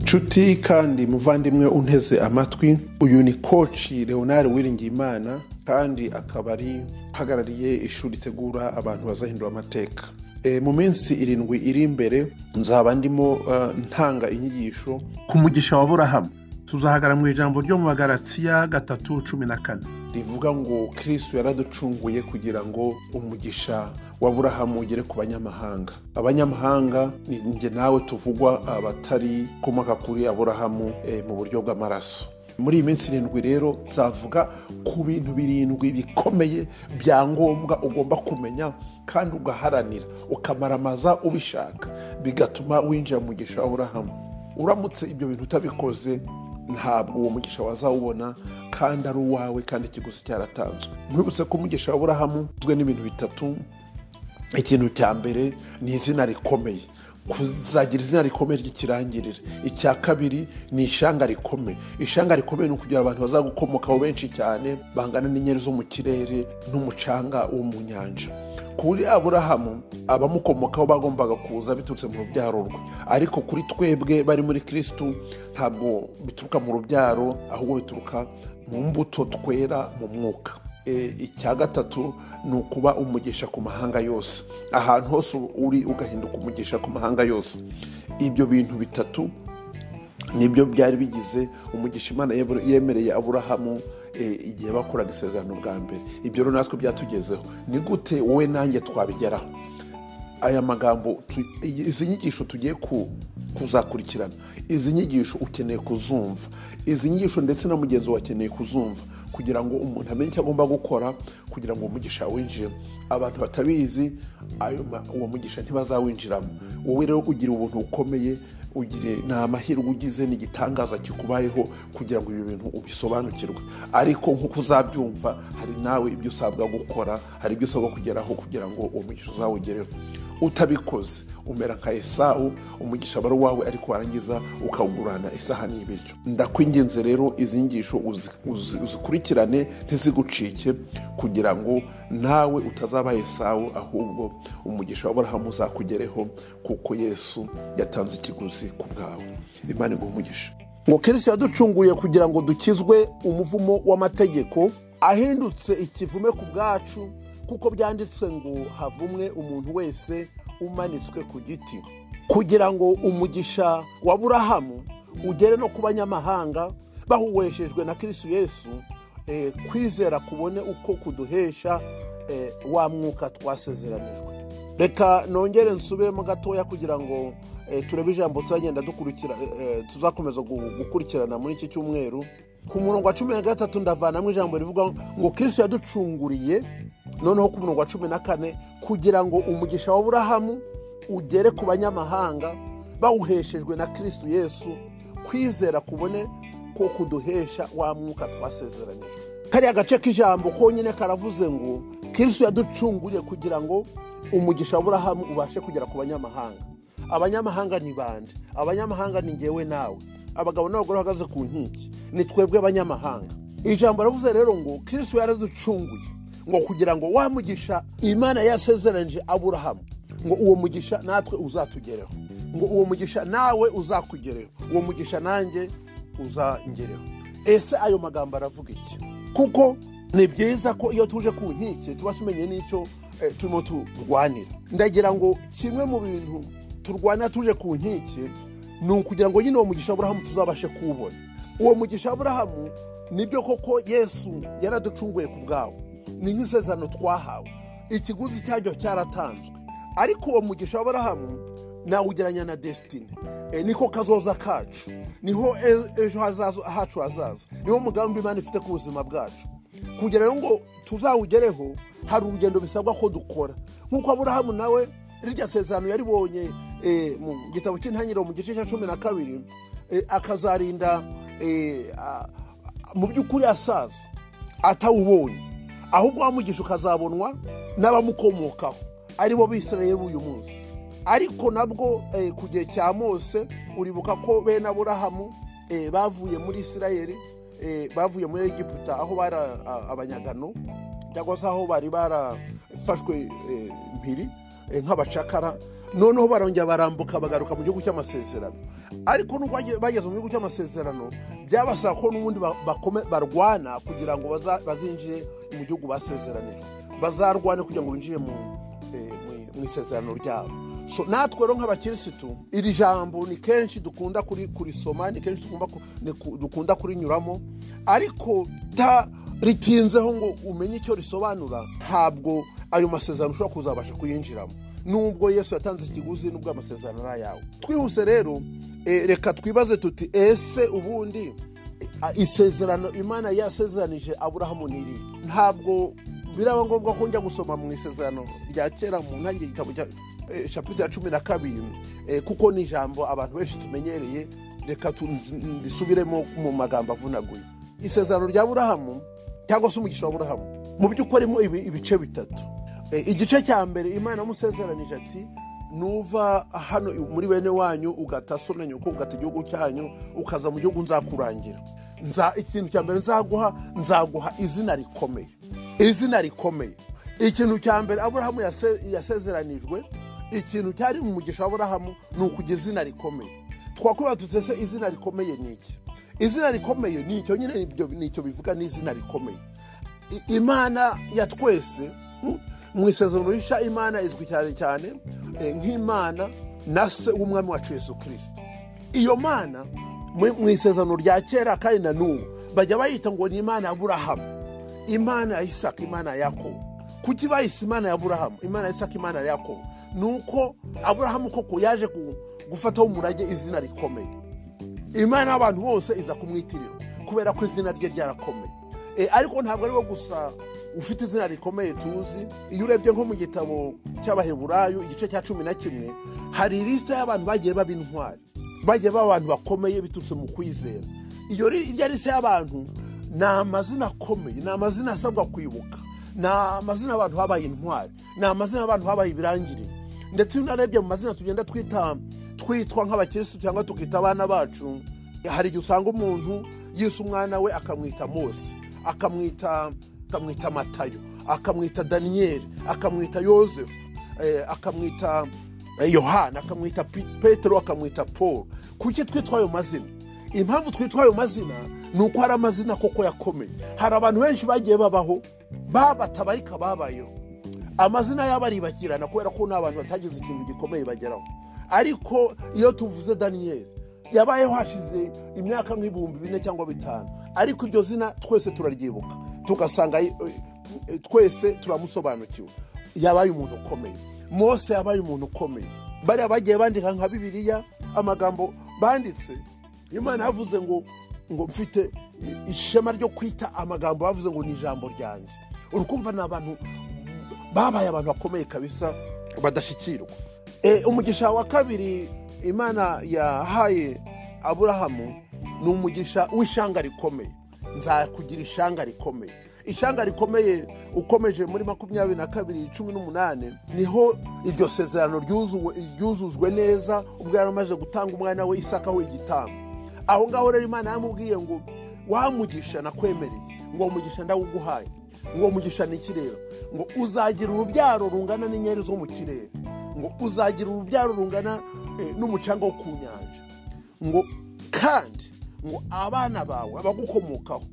nshuti kandi muvandimwe unteze amatwi uyu ni koci leonard wiringiyimana kandi akaba ari uhagarariye ishuri ritegura abantu bazahindura amateka mu minsi irindwi iri imbere nzaba ndimo ntanga inyigisho ku mugisha wa burahamu tuzahagara mu ijambo ryo mu bagaratsiya gatatu cumi na kane rivuga ngo kirisitu yaraducunguye kugira ngo umugisha wa burahamu ugere ku banyamahanga abanyamahanga ni njye nawe tuvugwa abatari komoka kuri aburahamu mu buryo bw'amaraso muri iyi minsi irindwi rero nzavuga ku bintu birindwi bikomeye bya ngombwa ugomba kumenya kandi ugaharanira ukamaramaza ubishaka bigatuma winjira mu mugisha wa burahamu uramutse ibyo bintu utabikoze ntabwo uwo mugisha wazawubona kandi ari uwawe kandi ikiguzi cyaratanzwe mwibutse ko umugisha wa burahamu ugizwe n'ibintu bitatu ikintu cya mbere ni izina rikomeye kuzagira izina rikomeye ry'ikirangirire icya kabiri ni ishanga rikomeye ishanga rikomeye ni ukugira abantu bazagukomokaho benshi cyane bangana n'inyeri zo mu kirere n'umucanga wo mu nyanja kuri aburahamu abamukomokaho bagombaga kuza biturutse mu rubyaro rwe ariko kuri twebwe bari muri kirisitu ntabwo bituruka mu rubyaro ahubwo bituruka mu mbuto twera mu mwuka icya gatatu ni ukuba umugisha ku mahanga yose ahantu hose uri ugahinduka umugisha ku mahanga yose ibyo bintu bitatu nibyo byari bigize umugisha imana yemereye aburahamu igihe bakoraga isezerano bwa mbere ibyo rero natwe byatugezeho ni gute wowe nanjye twabigeraho aya magambo izi nyigisho tugiye kuzakurikirana izi nyigisho ukeneye kuzumva izi nyigisho ndetse na mugenzi wawe akeneye kuzumva kugira ngo umuntu amenye icyo agomba gukora kugira ngo umugisha winjiremo abantu batabizi uwo mugisha ntibazawinjiramo wowe rero ugira ubuntu bukomeye ugire ni amahirwe ugize ni igitangaza kikubayeho kugira ngo ibi bintu ubisobanukirwe ariko nk'uko uzabyumva hari nawe ibyo usabwa gukora hari ibyo usabwa kugeraho kugira ngo uwo mugisha uzawugereho utabikoze umera nka esawu umugisha aba ari uwawe ariko warangiza ukawugurana isahani y'ibiryo ndakwingenze rero izi ngisho uzikurikirane ntizigucike kugira ngo nawe utazaba esawu ahubwo umugisha w'aburahamu uzakugereho kuko yesu yatanze ikiguzi ku bwawe imana iguha umugisha ngo kirisi yaducunguye kugira ngo dukizwe umuvumo w'amategeko ahindutse ikivume ku bwacu kuko byanditswe ngo havumwe umuntu wese umanitswe ku giti kugira ngo umugisha wa burahamu ugere no ku banyamahanga bahuweshejwe na kirisitu yesu kwizera kubone uko kuduhesha wa mwuka twasezeranijwe reka nongere nsubiremo gatoya kugira ngo turebe ijambo tuzagenda dukurikira tuzakomeza gukurikirana muri iki cyumweru ku murongo wa cumi na gatatu ndavanamo ijambo rivuga ngo kirisitu yaducunguriye noneho ku murongo wa cumi na kane kugira ngo umugisha wa burahamu ugere ku banyamahanga bawuheshejwe na kirisitu yesu kwizera kubone ko kuduhesha wa mwuka twasezeranijwe kariya gace k'ijambo konyine karavuze ngo kirisitu yaducunguriye kugira ngo umugisha wa burahamu ubashe kugera ku banyamahanga abanyamahanga ni bande abanyamahanga ni ngewe nawe abagabo n'abagore bahagaze ku nkiki ni twebwe abanyamahanga ijambo ravuze rero ngo kirisitu yaraducunguye ngo kugira ngo wamugisha imana yasezeranije aburahamu ngo uwo mugisha natwe uzatugereho ngo uwo mugisha nawe uzakugereho uwo mugisha nanjye uzangereho ese ayo magambo aravuga iki kuko ni byiza ko iyo tuje ku nkike tuba tumenye n'icyo turimo turwanira ndagira ngo kimwe mu bintu turwana tuje ku nkike ni ukugira ngo nyine uwo mugisha aburahamu tuzabashe kuwubona uwo mugisha aburahamu nibyo koko yesu yaraducunguye ku bwawe ni nk'isezerano twahawe ikiguzi cyaryo cyaratanzwe ariko uwo mugisha w'aburahamu nawugeranya na desitine niko kazoza kacu niho ejo hacu hazaza niho umugambi imana ifite ku buzima bwacu kugira ngo tuzawugereho hari urugendo bisabwa ko dukora nk'uko aburahamu nawe rirya sezerano yaribonye mu gitabo cy'intangiriro mu gice cya cumi na kabiri akazarinda mu by'ukuri asaza atawubonye ahubwo wamugisha ukazabonwa n'abamukomokaho aribo bisirayeli b'uyu munsi ariko nabwo ku gihe cya mose uribuka ko bene aburahamu bavuye muri isirayeli bavuye muri egiputa aho bari abanyagano cyangwa se aho bari barafashwe mpiri nk'abacakara noneho barongera barambuka bagaruka mu gihugu cy'amasezerano ariko nubwo bagiye- bageze mu gihugu cy'amasezerano byabasaba ko n'ubundi ba- bakome- barwana kugira ngo baza- bazinjire mu gihugu basezeranijwe bazarwane kugira ngo binjire mu eh, mu- mu isezerano ryabo So, natwe rero nk'abakirisitu iri jambo ni kenshi dukunda kuri- kurisoma ni kenshi dukunda ku- ni ku- dukunda kurinyuramo ariko ta ritinzeho ngo umenye icyo risobanura ntabwo ayo masezerano ushobora kuzabasha kuyinjiramo nubwo yesu yatanze ikiguzi nubwo amasezerano ari ayawe twihuse rero eh, reka twibaze tuti ese ubundi eh, isezerano imana yasezeranije aburahamu ni irihe ntabwo biraba ngombwa ko njya gusoma mu isezerano rya kera mu ntangiriro igitabo cya eh, shapitire ya cumi na kabiri eh, kuko ni ijambo abantu benshi tumenyereye reka tu- nz- risubiremo mu magambo avunaguye isezerano rya burahamu cyangwa se umugisha wa burahamu mu by'ukoremo ibice bitatu Eh, igice cya mbere imana yamusezeranije ati nuva hano muri bene wanyu ugata so na nyoko ugata igihugu cyanyu ukaza mu gihugu nzakurangira Nza- ikintu cya mbere nzaguha nzaguha izina rikomeye izina rikomeye ikintu cya mbere aburahamu yase- yasezeranijwe ikintu cyari mu mugisha wa aburahamu ni ukugira izina rikomeye twakwibaza tuti se izina rikomeye ni iki izina rikomeye ni icyo nyine ibyo- ni icyo bivuga ni izina rikomeye I- imana ya twese mm, mu isezerano rishya imana izwi cyane cyane eh, nk'imana na se w'umwami wacu yesu kirisito iyo mana mu- mu isezerano rya kera kandi na n'ubu bajya bayita ngo ni imana ya burahamu imana ya isaka imana ya yakobo kuki bayise imana ya burahamu imana ya isaka imana ya yakobo ni uko aburahamu koko yaje gu- gufataho umurage izina rikomeye imana y'abantu bose iza kumwitirirwa kubera ko izina rye ryarakomeye E, ariko ntabwo ari we gusa ufite izina rikomeye tuzi iyo urebye nko mu gitabo cy'abaheburayo igice cya cumi na kimwe hari lisita y'abantu bagiye baba intwari bagiye baba abantu bakomeye biturutse mu kwizera iyo ri- irya lisita y'abantu ni amazina akomeye ni amazina asabwa kwibuka ni amazina y'abantu babaye intwari ni amazina y'abantu babaye ibirangirire ndetse iyo unarebye mu mazina tugenda twita twitwa nk'abakirisitu cyangwa tukita abana bacu hari igihe usanga umuntu yise umwana we akamwita mose akamwita akamwita matayo akamwita daniyeli akamwita yosefu eh, akamwita eh, yohana akamwita Pi- petero akamwita paul kuki twitwa ayo mazina impamvu twitwa ayo mazina ni uko hari amazina koko yakomeye hari abantu benshi bagiye babaho babatabarika babayeho amazina yabo aribagirana kubera ko ni abantu batagize ikintu gikomeye bageraho ariko iyo tuvuze daniyeli yabayeho hashize imyaka nk'ibihumbi bine cyangwa bitanu ariko iryo zina twese turaryibuka tugasanga eh, eh, twese turamusobanukiwe yabaye umuntu ukomeye mose yabaye umuntu ukomeye bariya bagiye bandika nka bibiliya amagambo banditse imana yavuze ngo ngo mfite i- ishema ryo kwita amagambo bavuze ngo ni ijambo ryanjye urukumva ni abantu babaye abantu bakomeye kabisa badashyikirwa e, umugisha wa kabiri imana yahaye aburahamu ni umugisha w'ishanga rikomeye nzakugira ishanga rikomeye ishanga rikomeye ukomeje muri makumyabiri na kabiri cumi n'umunani niho iryo sezerano ryuzuwe- ryuzuzwe neza ubwo yari amaze gutanga umwana we isaka we igitambo aho ngaho rero imana yamubwiye ngo wamugisha nakwemereye ngo umugisha ndawuguhaye ngo umugisha ni ikirere ngo uzagira urubyaro rungana n'inyeri zo mu kirere ngo uzagira urubyaro rungana eh, n'umucanga wo ku nyanja ngo kandi ngo abana bawe abagukomokaho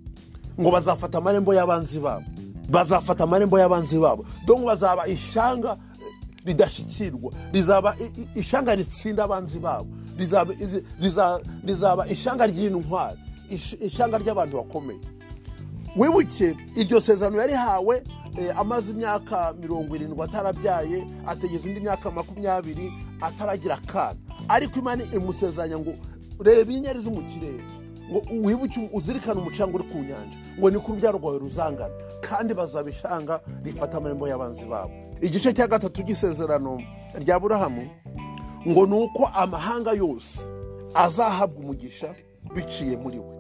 ngo bazafata amarembo y'abanzi babo bazafata amarembo y'abanzi babo donc bazaba ishanga eh, ridashyikirwa rizaba i- i- ishanga ritsinda abanzi babo rizaba izi- riza- rizaba ishanga ry'intwari ish- ishanga ry'abantu bakomeye wibuke iryo sezerano yarihawe eh, amaze imyaka mirongo irindwi atarabyaye ategeza indi myaka makumyabiri ataragira akana ariko imana imusezeranya ngo reba inyenyeri zo mu kirere ngo wibuke uzirikane umucanga uri ku nyanja ngo niko urubyaro rwawe ruzangana kandi bazaba ishanga rifata amarembo y'abanzi babo igice cya gatatu ry'isezerano rya burahamu ngo ni uko amahanga yose azahabwa umugisha biciye muri we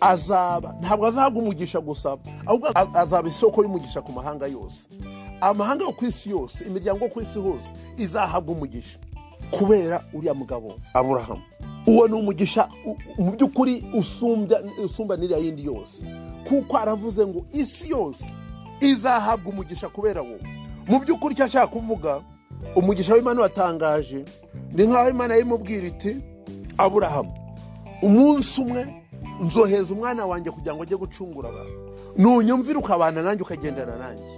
A- azaba ntabwo azahabwa umugisha gusa ahubwo a- azaba isoko y'umugisha ku mahanga yose amahanga yo ku isi yose imiryango yo ku isi hose izahabwa umugisha kubera uriya mugabo aburahamu uwo ni umugisha u- u- mu by'ukuri usumbya- usumba n'iriya yindi yose kuko aravuze ngo isi yose izahabwa umugisha kubera wowe mu by'ukuri icyo ashaka kuvuga umugisha w'imana watangaje ni nk'aho imana yimubwira iti aburahamu umunsi umwe nzohereza umwana wanjye kugira ngo ajye gucungura abantu nunyumvira ukabana nanjye ukagendana nanjye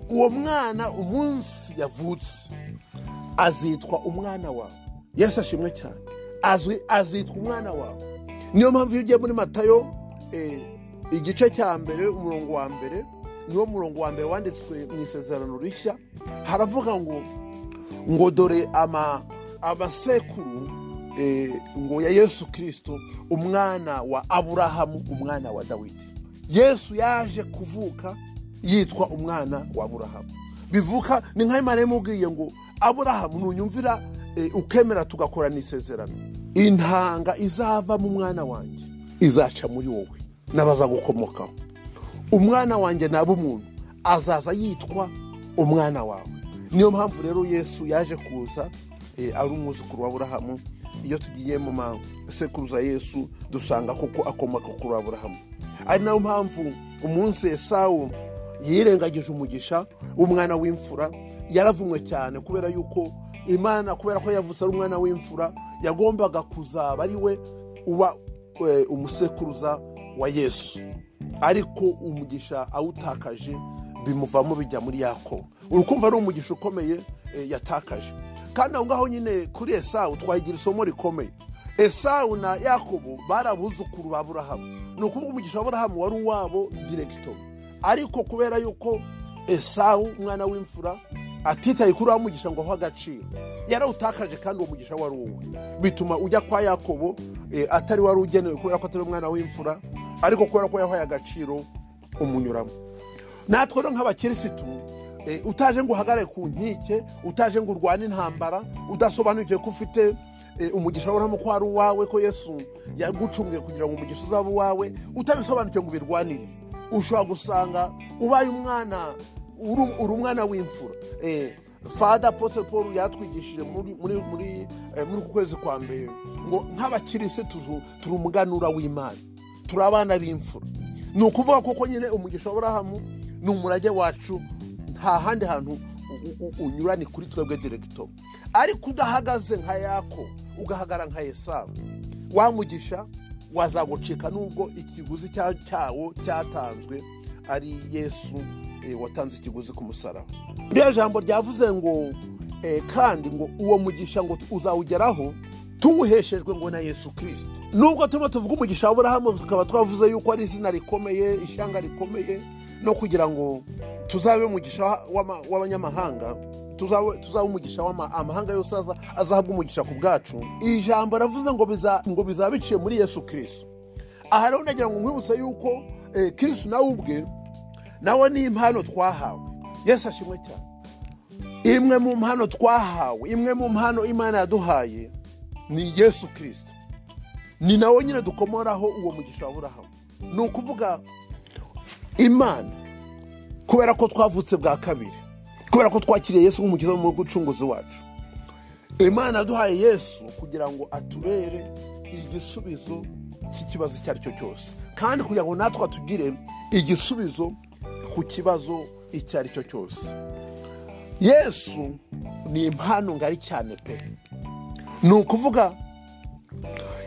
uwo mwana umunsi yavutse azitwa umwana wawe yesu ashimwe cyane azwi azitwa umwana wawe niyo mpamvu iyo ugiye muri matayo eh, igice cya mbere umurongo wa mbere niwo murongo wa mbere wanditswe mu isezerano rishya haravuga ngo ngo dore ama abasekuru eh, ngo ya yesu kirisito umwana wa aburahamu umwana wa dawidi yesu yaje kuvuka yitwa umwana wa aburahamu bivuka ni nka imana yamubwiye ngo aburahamu nunyumvira eh, ukemera tugakorana isezerano intanga izava mu mwana wanjye izaca muri wowe n'abaza gukomokaho umwana wanjye naba umuntu azaza yitwa umwana wawe niyo mpamvu rero yesu yaje kuza eh, ari umwuzukuru wa aburahamu iyo tugiye mu masekuruza yesu dusanga koko akomoka kuri aburahamu ari nayo mpamvu umunsi esawu yirengagije umugisha w'umwana w'imfura yaravumwe cyane kubera yuko imana kubera ko yavutse ari umwana w'imfura yagombaga kuzaba ari we uba eh, umusekuruza wa yesu ariko umugisha awutakaje bimuvamo bijya muri yakobo urukumva ari umugisha ukomeye eh, yatakaje kandi aho ngaho nyine kuri esawu twahigira isomo rikomeye esawu na yakobo bari abuzukuru ba burahamu ni ukuvuga umugisha wa burahamu wari uwabo diregito ariko kubera yuko esawu umwana w'imfura atitaye kuri wa mugisha ngo aho agaciro yarawutakaje kandi uwo mugisha wari uwe bituma ujya kwa yakobo eh, atari wari ugenewe kubera ko atari umwana w'imfura ariko kubera ko yahaye agaciro umunyuramo natwe rero nk'abakirisitu eh, utaje ngo uhagarare ku nkike utaje ngo urwane intambara udasobanukiwe ko ufite eh, umugisha wabonamo ko ari uwawe ko yesu yagucunguye kugira ngo umugisha uzabe uwawe utabisobanukiwe ngo ubirwanire ushobora gusanga ubaye umwana uri- uri umwana w'imfura Eh, fada apotre paul yatwigishije muri muri muri eh, muri uku kwezi kwa mbere ngo nk'abakirisi turu- turi umuganura w'imana turi abana b'imfura ni ukuvuga koko nyine umugisha wa burahamu ni umurage wacu nta handi hantu u- u- unyura ni kuri twebwe diregito ariko udahagaze nka yako ugahagara nka esawu wamugisha wazagucika nubwo ikiguzi cya- cyawo cyatanzwe ari yesu eh, watanze ikiguzi ku musaraba ririya jambo ryavuze ngo eh, kandi ngo uwo mugisha ngo uzawugeraho tuwuheshejwe ngo na yesu kirisito nubwo turimo tuvuga umugisha wa aburahamu tukaba twavuze yuko ari izina rikomeye ishyanga rikomeye no kugira ngo tuzabe umugisha w'ama- w'abanyamahanga tuzabe tuzabe umugisha w'ama- amahanga yose aza- azahabwa umugisha ku bwacu iri jambo ravuze ngo biza- ngo bizaba biciye muri yesu kirisito aha rero nagira ngo nkwibutse yuko eh, kirisito nawe ubwe nawe ni impano twahawe yesu ashimwe cyane imwe mu mpano twahawe imwe mu mpano imana yaduhaye ni yesu kirisito ni nawe nyine dukomoraho uwo mugisha wa burahamu ni ukuvuga imana kubera ko twavutse bwa kabiri kubera ko twakiriye yesu nk'umukiza mu gucunguzi wacu imana yaduhaye yesu kugira ngo atubere igisubizo cy'ikibazo icyo ari cyo cyose kandi kugira ngo natwe atugire igisubizo ku kibazo icyo ari cyo cyose yesu ni impano ngari cyane pe ni ukuvuga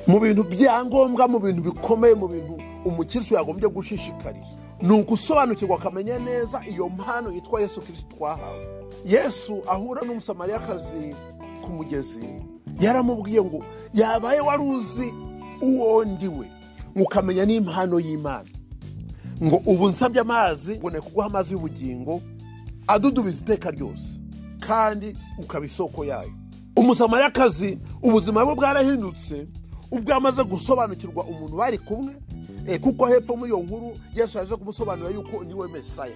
mu bintu byangombwa mu bintu bikomeye mu bintu umukirisitu yagombye gushishikarira ni ugusobanukirwa akamenya neza iyo mpano yitwa yesu kirisito twahawe yesu ahura n'umusamariyakazi ku mugezi yaramubwiye ngo yabaye wari uzi uwo ndiwe ngo ukamenya n'impano y'imana ngo ubu nsabye amazi ngo kuguha amazi y'ubugingo adudubiza iteka ryose kandi ukaba isoko yayo umusamariyakazi ubuzima bwe bwarahindutse ubwo amaze gusobanukirwa umuntu bari kumwe eh, kuko hepfo muri iyo nkuru yesu yaje kumusobanurira yuko niwe mesaya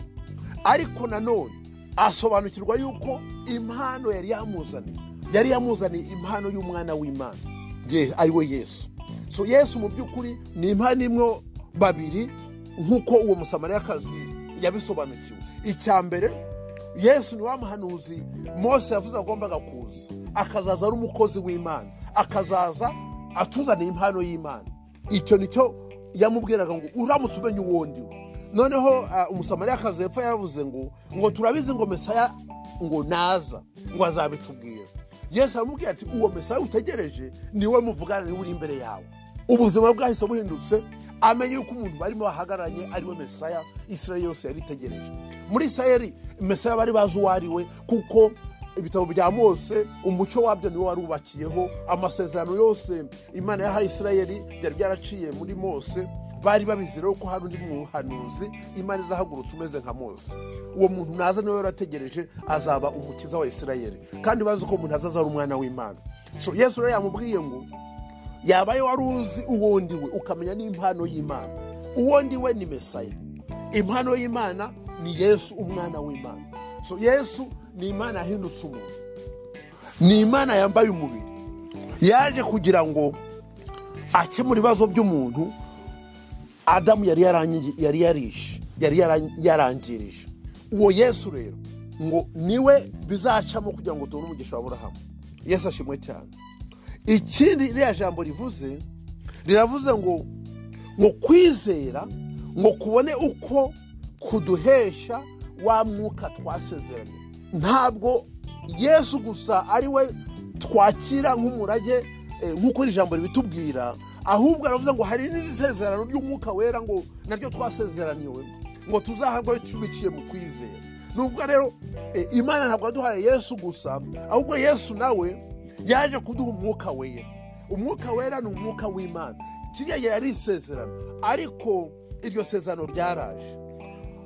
ariko nanone asobanukirwa yuko impano yari yamuzaniye yari yamuzaniye impano y'umwana w'imana Ye- ari we yesu so yesu mu by'ukuri ni impano imwe babiri nk'uko uwo musamariyakazi yabisobanukiwe icya mbere yesu ni wa muhanuzi mose yavuze agombaga kuza akazaza ari umukozi w'imana akazaza atuzaniye impano y'imana icyo nicyo yamubwiraga ngo uramutse umenya uwo ndiwe noneho ah, umusamariyakazi hepfo yavuze ngo ngo turabizi ngo mesaya ngo naza ngo azabitubwira yesu aramubwira ati uwo mesa utegereje niwe muvugana niwe uri imbere yawe ubuzima bwahise buhindutse amenye yuko umuntu barimo bahagararanye ariwe mesaya israel yose yari itegereje muri israel mesaya bari bazi uwo ari we kuko ibitabo bya mose umuco wabyo niwo wari ubakiyeho amasezerano yose imana yahaye israel byari byaraciye muri mose bari babizi rero ko hari undi muhanuzi imana izahagurutse umeze nka mose uwo muntu naza niwe yarategereje azaba umukiza wa israel kandi bazi ko umuntu azaza ari umwana w'imana so yesu rero yamubwiye ngo yabaye wari uzi uwo ndiwe ukamenya n'impano y'imana uwo ndiwe ni mesaya impano y'imana ni yesu umwana w'imana so yesu ni imana yahindutse umuntu ni imana yambaye umubiri yaje kugira ngo akemure ibibazo by'umuntu adamu yari yarangi- yari yarishe yari yaran- yarangirije uwo yesu rero ngo niwe bizacamo kugira ngo tubone umugisha wa burahamu yesu ashimwe cyane ikindi iriya jambo rivuze riravuze ngo ngo kwizera ngo kubone uko kuduhesha wa mwuka twasezeranye ntabwo yesu gusa ari we twakira nk'umurage eh, nk'uko iri jambo ribitubwira ahubwo aravuze ngo hari n'isezerano ry'umwuka wera ngo naryo twasezeraniwe ngo tuzahabwe tubiciye mu kwizera nubwo rero eh, imana ntabwo yaduhaye yesu gusa ahubwo yesu nawe yaje kuduha umwuka wera umwuka wera ni umwuka w'imana kiriya yari isezerano ariko iryo sezerano ryaraje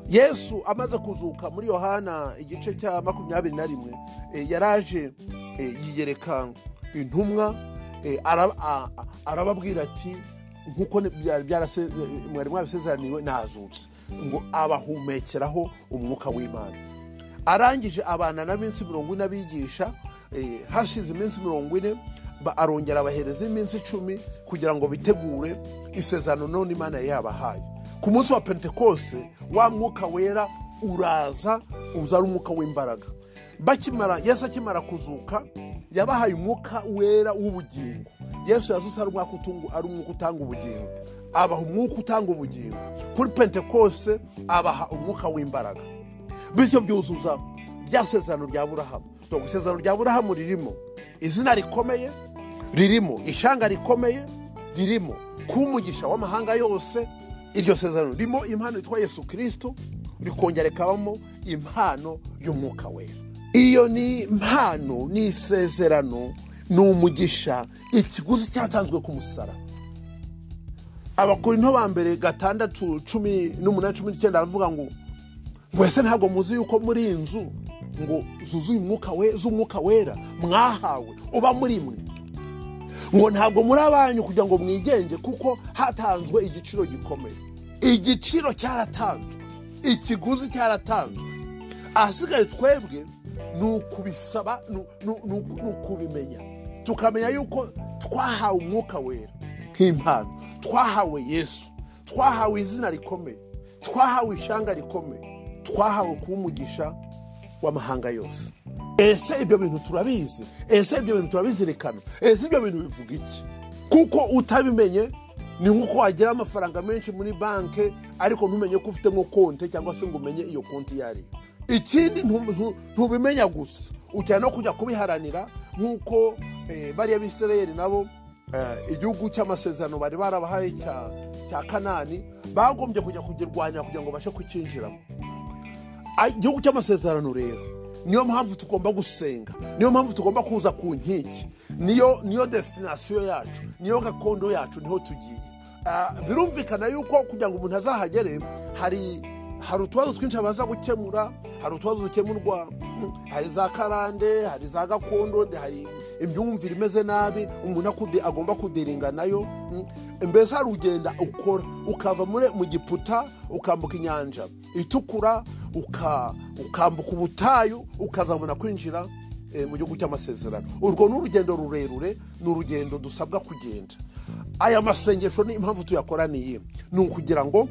yesu amaze kuzuka muri yohana igice cya makumyabiri na rimwe eh, yaraje eh, yiyereka intumwa eh, ara- a- a- arababwira ati nkuko ni- bya- byarase- eh, mwari mwabisezeraniwe nazutse ngo abahumekeraho umwuka w'imana arangije abana na minsi mirongo ine abigisha eh, hashize iminsi mirongo ine ba- arongera abahereza iminsi icumi kugira ngo bitegure isezerano none imana yari yabahaye ku munsi wa pentekose wa mwuka wera uraza uza ari umwuka w'imbaraga bakimara yesu akimara kuzuka yabahaye umwuka wera w'ubugingo yesu yazutse ari umwuka utungu- ari umwuka utanga ubugingo abaha umwuka utanga ubugingo kuri pentekose abaha umwuka w'imbaraga bityo byuzuza rya sezerano rya burahamu dore isezerano rya burahamu ririmo izina rikomeye ririmo ishanga rikomeye ririmo kuba umugisha w'amahanga yose iryo sezerano ririmo impano yitwa yesu kirisito rikongera rikabamo impano y'umwuka wera iyo ni impano ni isezerano ni umugisha ikiguzi cyatanzwe ku musaraba abakorinto ba mbere gatandatu cumi n'umunani cumi n'icyenda aravuga ngo ngo ese ntabwo muzi yuko muri iyi nzu ngo zuzuye umwuka we z'umwuka wera mwahawe uba muri mwe ngo ntabwo muri abanyu kugira ngo mwigenge kuko hatanzwe igiciro gikomeye igiciro cyaratanzwe ikiguzi cyaratanzwe ahasigaye twebwe ni ukubisaba ni ni- ni- ni ukubimenya tukamenya yuko twahawe umwuka wera nk'impano twahawe yesu twahawe izina rikomeye twahawe ishanga rikomeye twahawe kuba umugisha w'amahanga yose ese ibyo bintu turabizi ese ibyo bintu turabizirikana ese ibyo bintu bivuga iki kuko utabimenye ni nk'uko wagira amafaranga menshi muri banki ariko ntumenye ko ufite nko konti cyangwa se ngo umenye iyo konti iyo ariyo ikindi ntu- ntu- ntubimenya gusa ujya no kujya kubiharanira nk'uko eh, bariya b'isirayeli nabo eh, igihugu cy'amasezerano bari barabahaye cya cya kanani bagombye kujya kugirwanya kugira ngo bashe kucyinjiramo Ah, igihugu cy'amasezerano rero niyo mpamvu tugomba gusenga niyo mpamvu tugomba kuza ku nkiki niyo niyo desitinasiyo yacu niyo gakondo yacu niho tugiye Ah, birumvikana yuko kugira ngo umuntu azahagere hari hari utubazo twinshi abanza gukemura hari utubazo dukemurwa mm, hari za karande hari za gakondo nde- hari imyumvire imeze nabi umuntu akude- agomba kudiringa nayo mm. mbese hari ugenda ukora ukava muri- mu giputa ukambuka inyanja itukura uka- ukambuka ubutayu ukazabona kwinjira eh, mu gihugu cy'amasezerano urwo ni urugendo rurerure ni urugendo dusabwa kugenda aya masengesho ni impamvu tuyakoraniye ni ukugira ngo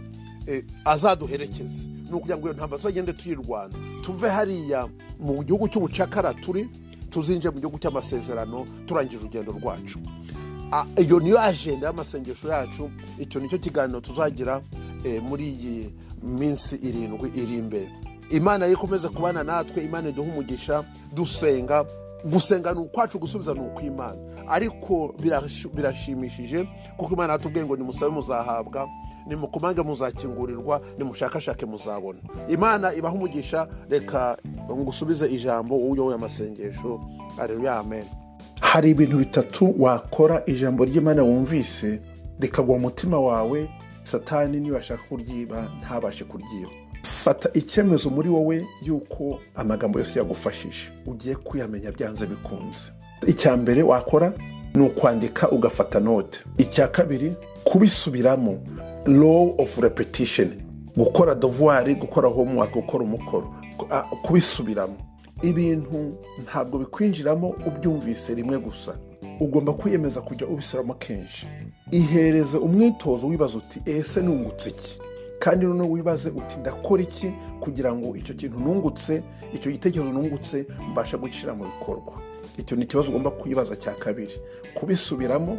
eh, azaduherekeze ni ukugira ngo iyo ntambara tuzagende tuyirwana tuve hariya mu gihugu cy'ubucakara turi tuzinjire mu gihugu cy'amasezerano turangije urugendo rwacu Ah, iyo niyo ajenda y'amasengesho yacu icyo nicyo kiganiro tuzagira eh, muri iyi minsi irindwi iri imbere imana yikomeze kubana natwe imana iduha umugisha dusenga gusenga ni ukwacu gusubiza ni ukw'imana ariko birash- birashimishije kuko imana yatubwiye ngo nimusabe muzahabwa nimukumange muzakingurirwa nimushakashake muzabona imana ibaha umugisha reka ngusubize ijambo uyoboye amasengesho areruya amen hari ibintu bitatu wakora ijambo ry'imana wumvise rikagwa mu mutima wawe satani niba ashaka kuryiba ntabashe kuryiba fata icyemezo muri wowe y'uko amagambo yose yagufashije ugiye kuyamenya byanze bikunze icya mbere wakora ni ukwandika ugafata note icya kabiri kubisubiramo law of repetition gukora devoir gukora homework gukora umukoro ku- a- kubisubiramo ibintu ntabwo bikwinjiramo ubyumvise rimwe gusa ugomba kwiyemeza kujya ubisubiramo kenshi ihereze umwitozo wibaza uti ese nungutse iki kandi noneho wibaze uti ndakora iki kugira ngo icyo kintu nungutse icyo gitekerezo nungutse mbashe gushyira mu bikorwa icyo ni ikibazo ugomba kwibaza cya kabiri kubisubiramo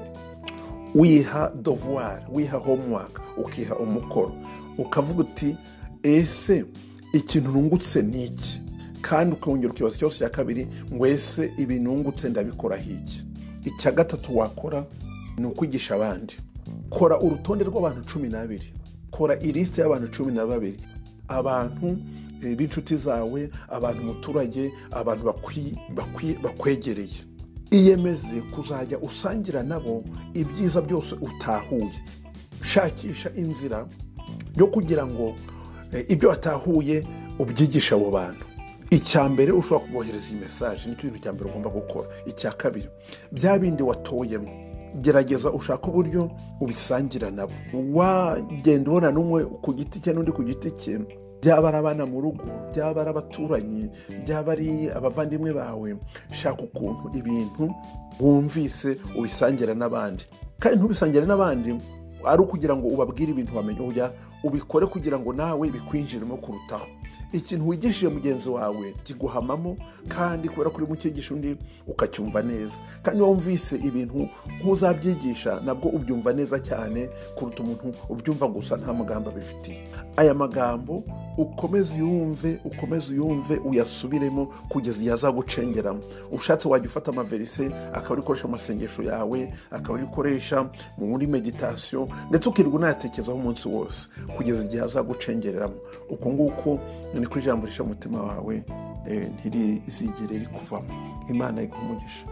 wiha devoir wiha homework ukiha umukoro ukavuga uti ese ikintu nungutse ni iki kandi ukongera ukibaza ikibazo cya kabiri ngo ese ibi nungutse ndabikora iki icya gatatu wakora ni ukwigisha abandi kora urutonde rw'abantu cumi n'abiri kora ilisite y'abantu cumi na babiri abantu eh, b'inshuti zawe abantu umuturage abantu bakwi- bakwi- bakwegereye iyemeze kuzajya usangira nabo ibyiza byose utahuye shakisha inzira yo kugira ngo eh, ibyo watahuye ubyigishe abo bantu icya mbere ushobora kubohereza iyi mesaje nicyo kintu cya mbere ugomba gukora icya kabiri bya bindi watoyemo gerageza ushaka uburyo ubisangira nabo wagenda ubona n'umwe ku giti cye n'undi ku giti cye byaba ari abana mu rugo byaba ari abaturanyi byaba ari abavandimwe bawe shaka ukuntu ibintu wumvise ubisangira n'abandi kandi ntubisangire n'abandi ari ukugira ngo ubabwire ibintu wamenya ujya ubikore kugira ngo nawe bikwinjiremo kurutaho ikintu wigishije mugenzi wawe kiguhamamo kandi kubera ko urimo ukigisha undi ukacyumva neza kandi iyo wumvise ibintu nk'uzabyigisha nabwo ubyumva neza cyane kuruta umuntu ubyumva gusa nta magambo abifitiye aya magambo ukomeze uyumve ukomeze uyumve uyasubiremo kugeza igihe azagucengeramo ushatse wajya ufata amaverise akaba ukoresha mu masengesho yawe akaba ukoresha muri meditasiyo ndetse ukirirwa unayatekerezaho umunsi wose kugeza igihe azagucengereramo uko nguko niko ijambo risha umutima wawe eh, ntirizigere rikuvamo imana iguha umugisha